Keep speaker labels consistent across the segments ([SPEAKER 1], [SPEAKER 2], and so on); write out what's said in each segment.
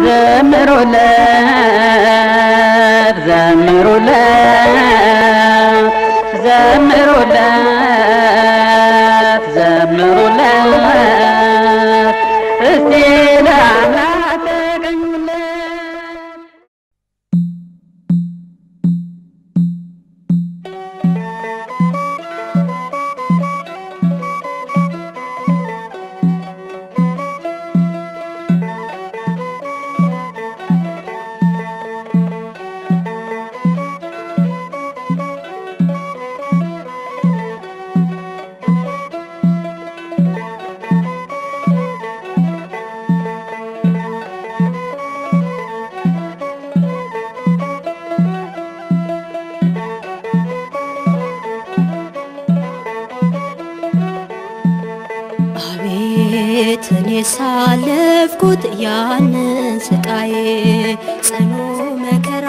[SPEAKER 1] ዘምሩለት ዘምሩለት ዘምሩለት ዘምሩለት እስቲ ለአምላክ ተገኙለት
[SPEAKER 2] አቤት እኔ ሳለፍኩት ያንን ስቃዬ ጽኑ መከራ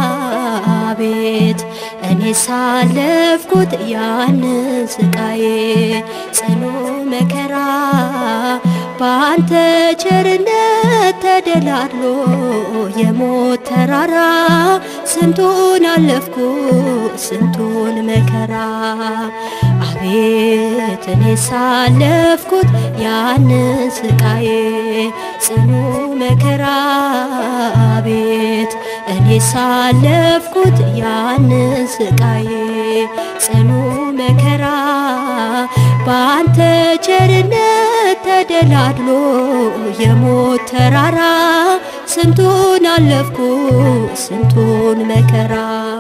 [SPEAKER 2] አቤት እኔ ሳለፍኩት ያንን ስቃዬ ጽኑ መከራ በአንተ ቸርነት ተደላድሎ የሞት ተራራ ስንቱን አለፍኩ ስንቱን መከራ አቤት እኔ ሳለፍኩት ያንን ስቃዬ ጽኑ መከራ አቤት እኔ ሳለፍኩት ያንን ስቃዬ ጽኑ መከራ በአንተ ቸርነት ተደላድሎ የሞት ተራራ ስንቱን አለፍኩ ስንቱን መከራ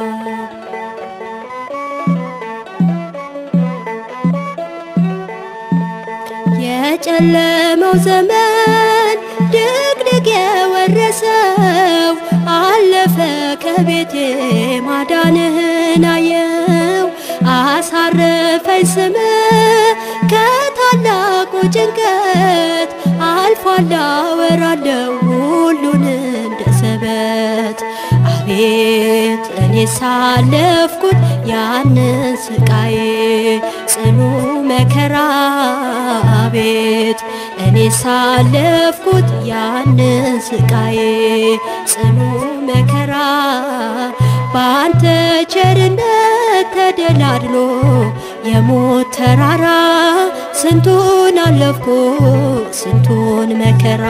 [SPEAKER 2] የጨለመው ዘመን ድቅድቅ የወረሰው አለፈ ከቤቴ ማዳንህን አየው አሳረፈኝ ስም ከታላቁ ጭንቀት አልፏል አወራለሁ ሁሉን እንደ ሰበት አቤት እኔ ሳለፍኩት ያንን ስቃዬ ጽኑ መከራ አቤት እኔ ሳለፍኩት ያንን ስቃዬ ጽኑ መከራ በአንተ ቸርነት ተደላድሎ የሞት ተራራ ስንቱን አለፍኩ ስንቱን መከራ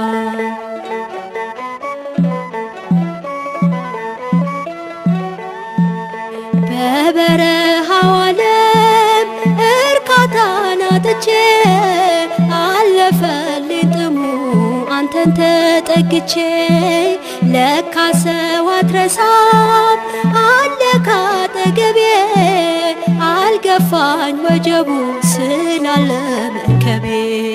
[SPEAKER 2] በበረሃው ዓለም እርካታን አጥቼ አለፈልኝ ጥሙ አንተን ተጠግቼ ለካ ሰው አትረሳም አለ ካጠገቤ አልገፋኝ ወጀቡ ስላለ መርከቤ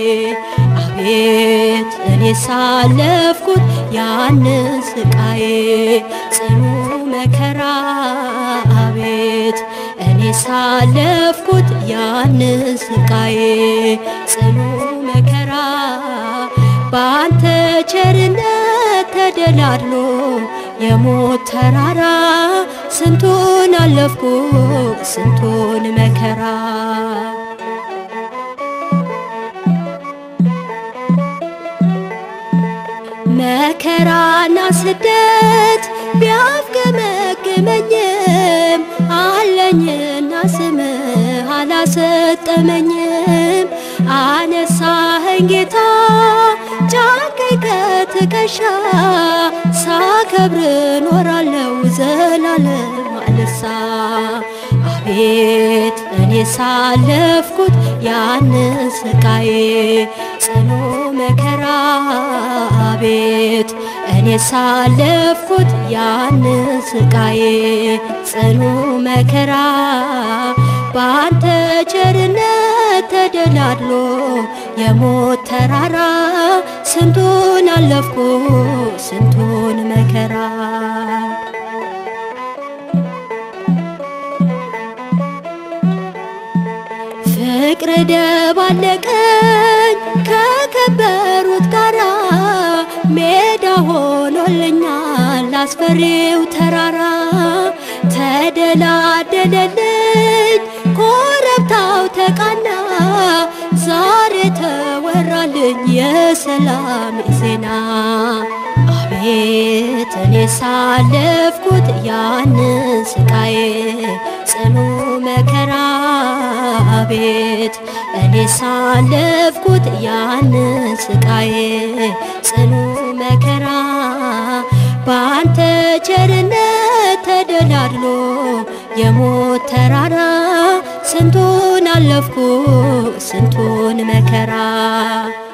[SPEAKER 2] አቤት እኔ ሳለፍኩት ያንን ስቃዬ ጽኑ መከራ አቤት እኔ ሳለፍኩት ያንን ስቃዬ ጽኑ መከራ በአንተ ቸርነት ተደላድሎ የሞት ተራራ ስንቱን አለፍኩ ስንቱን መከራ መከራና ስደት ቢያፍገመግመኝም አለኝና ስምህ አላሰጠመኝም። አነሳኸኝ ጌታ ጫንከኝ ከትከሻ ሳከብር ኖራለው ዘላለም አልርሳ። አቤት እኔ ሳለፍኩት ያንን ስቃዬ ጽኑ መከራ አቤት እኔ ሳለፍኩት ያንን ስቃዬ ጽኑ መከራ በአንተ ቸርነት ተደላድሎ የሞት ተራራ ስንቱን አለፍኩ ስንቱን መከራ ፍቅር ደባለቀኝ ከከበሩት ጋራ ሜዳ ሆኖልኛል አስፈሪው ተራራ ተደላደለልኝ ኮረብታው ተቃና ዛሬ ተወራልኝ የሰላም ዜና እኔ ሳለፍኩት ያንን ስቃዬ ጽኑ መከራ ቤት እኔ ሳለፍኩት ያንን ስቃዬ ጽኑ መከራ በአንተ ቸርነት ተደላድሎ የሞት ተራራ ስንቱን አለፍኩ ስንቱን መከራ